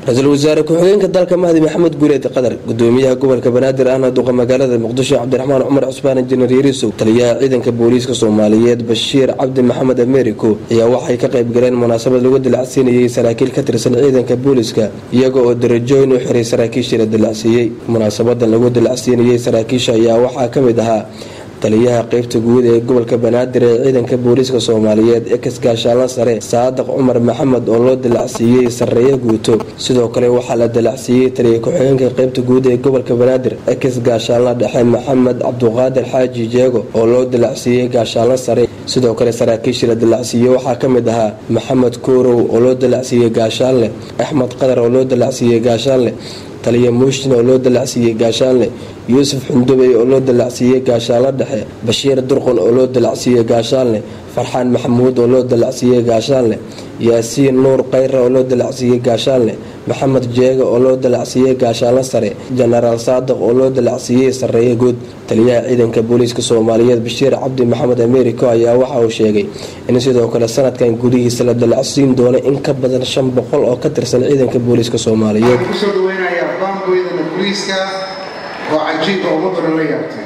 ra-iisul wasaare ku-xigeenka dalka mahdi maxamed guuleed qadar gudoomiyaha gobolka banaadir ahna duqa magaalada muqdisho cabdiraxmaan cumar cusmaan injineer yarisow taliyaha ciidanka booliiska soomaaliyeed bashiir cabdi maxamed americo ayaa waxay ka qayb galeen munaasabad lagu dilacsiinayay saraakiil ka tirsan ciidanka booliiska iyaga oo darajooyin u xiray saraakiishii la dilacsiiyey munaasabadan lagu dilacsiinayay saraakiisha ayaa waxaa ka mid ahaa taliyaha qeybta guud ee gobolka banaadir ee ciidanka booliiska soomaaliyeed ex gaashaanla sare saadaq cumar maxamed oo loo dilacsiiyey sareeyo guuto sidoo kale waxaa la dilacsiiyey taliya ku-xigeenka qeybta guud ee gobolka banaadir ex gaashaanla dhexe maxamed cabduqaadir xaaji jeego oo loo dilacsiiyey gaashaanla sare sidoo kale saraakiishii la dilacsiiyey waxaa ka mid ahaa maxamed koorow oo loo dilacsiiyey gaashaanle axmed qadar oo loo dilacsiiyey gaashaanle taliya muushin oo loo dalacsiiyey gaashaanle yuusuf xundubey oo loo dalacsiiyey gaashaanla dhexe bashiir durqon oo loo dalacsiiyey gaashaanle farxaan maxamuud oo loo dalacsiiyey gaashaanle yaasiin nuur kayra oo loo dalacsiiyey gaashaanle maxamed jeega oo loo dalacsiiyey gaashaanla sare jenaraal saadiq oo loo dalacsiiyey sareeye guud taliyaha ciidanka booliiska soomaaliyeed bashiir cabdi maxamed americo ayaa waxa uu sheegay in sidoo kale sanadkan gudihiisa la dalacsiin doono in ka badan shan boqol oo ka tirsan ciidanka booliiska soomaaliyeed kusoo dhaweynayaa baangoydana booliiska oo cajiiba uma badan la yaabtay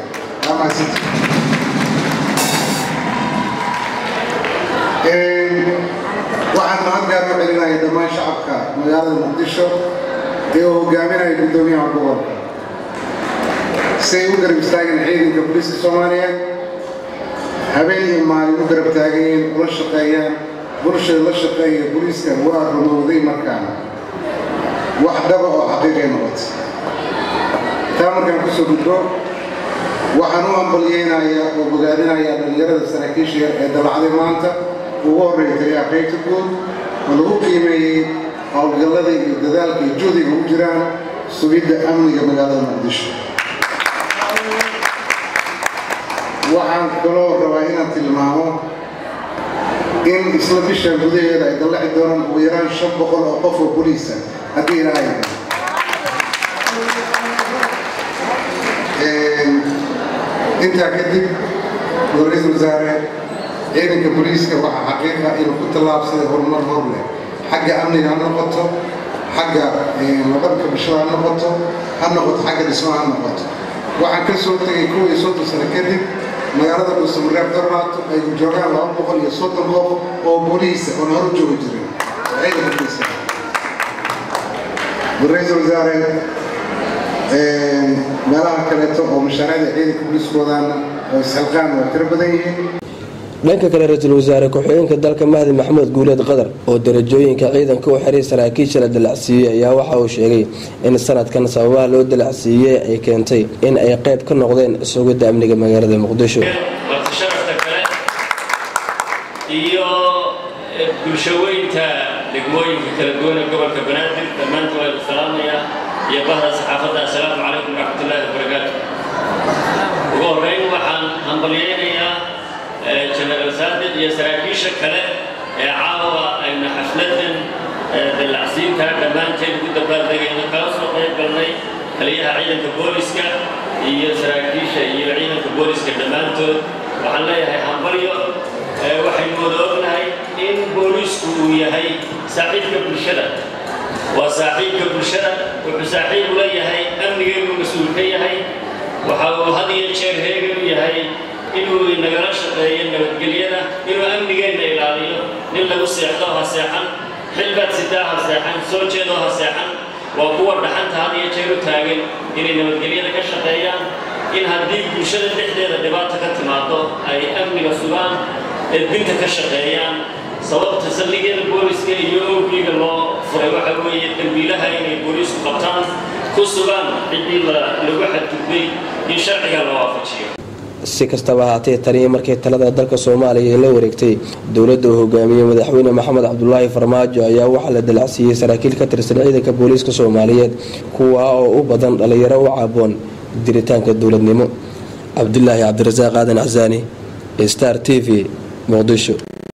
waxaan mahad gaar u celinaya dhammaan shacabka magaalada muqdisho ee uu hogaaminaya guddoomiyaha gobolka si ay u garab istaageen ciidanka booliiska soomaaliya habeen iyo maalin u garab taagayeen ula shaqeeyaan bulshada la shaqeeya booliiska waa rumowday markaana wax dhaba oo xaqiiqay noqotay taa markaan kusoo gudbo waxaan u hambalyeynayaa oo bogaadinayaa dhallinyarada saraakiisha yar ee dalacday maanta ugu horreeya taliyaha qaybta guud oo lagu qiimeeyey howlgallada iyo dadaalka iyo juhdiga ugu jiraan sugidda amniga magaalada muqdisho waxaan kaloo rabaa inaan tilmaamo in isla bishan gudaheeda ay dallaci doonaan ugu yaraan shan boqol oo qof oo boliisa haddii ilaahay intaa kadib ra-iisul wasaare ciidanka booliiska waxaa xaqiiqa inuu ku tallaabsaday horumar hor leh xagga amniga ha noqoto xagga nabadka bulshada ha noqoto ha noqoto xagga dhismaha ha noqoto waxaan ka soo tegay kuwa iyo soddon sano kadib magaalada dhuusamareeb darmaato ay joogaan laba boqol iyo soddon qof oo booliisa oon hor joogi jirin ciidanka booliiska ra-iisul wasaare meelaha kaleeto oo mashaariicda ciidanka booliiskoodaana oo isxilqaan waa tiro badan yihiin dhanka kale ra-iisul wasaare ku-xigeenka dalka mahdi maxamed guuleed qadar oo darajooyinka ciidanka u xiray saraakiisha la dalacsiiyey ayaa waxa uu sheegay in sanadkan sababaha loo dalacsiiyey ay keentay in ay qayb ka noqdeen sugidda amniga magaalada muqdisho sharafta kale iyo bulshaweynta degmooyinka kala duwan ee gobolka banaadir dhammaantood waa salaamaya iyo bahda saxaafadda assalaamu calaykum waraxmatullaahi wabarakaatu ugu horreyn waxaan hambalyeynayaa jenaraal saadiq iyo saraakiisha kale ee caawa aynu xafladan dallacsiinta dhammaanteed ugu dabaaldegayna kala soo qayb galnay taliyaha ciidanka booliska iyo saraakiisha iyo ciidanka booliska dhammaantood waxaan leeyahay hambalyo waxaynu wada ognahay in boolisku uu yahay saaxiibka bulshada waa saaxiibka bulshada wuxuu saaxiib u leeyahay amnigeenu mas-uul ka yahay waxa uu had iyo jeer heegan u yahay inuu nagala shaqeeyo nabadgelyada inuu amnigeenna ilaaliyo nin lagu seexdo ha seexan xilbaad sidaa ha seexan soo jeedoo ha seexan waa kuwa dhaxanta had iyo jeer u taagan inay nabadgelyada ka shaqeeyaan in haddii bulshada dhexdeeda dhibaato ka timaado ay amniga sugaan edbinta ka shaqeeyaan sababta saldhigyada booliska iyo oogiga loo furay waxa weeye dembiilaha inay boolisku qabtaan ku sugaan ciddii lagu xadgudbay in sharciga la waafajiyo si kastaba ahaatee taniyo markii talada dalka soomaaliya ay la wareegtay dowladda uu hogaamiyey madaxweyne maxamed cabdulaahi farmaajo ayaa waxaa la dalacsiiyey saraakiil ka tirsan ciidanka booliiska soomaaliyeed kuwaa oo u badan dhallinyaro u caaboon jiritaanka dowladnimo cabdulaahi cabdirasaaq aadan casaani star t v muqdisho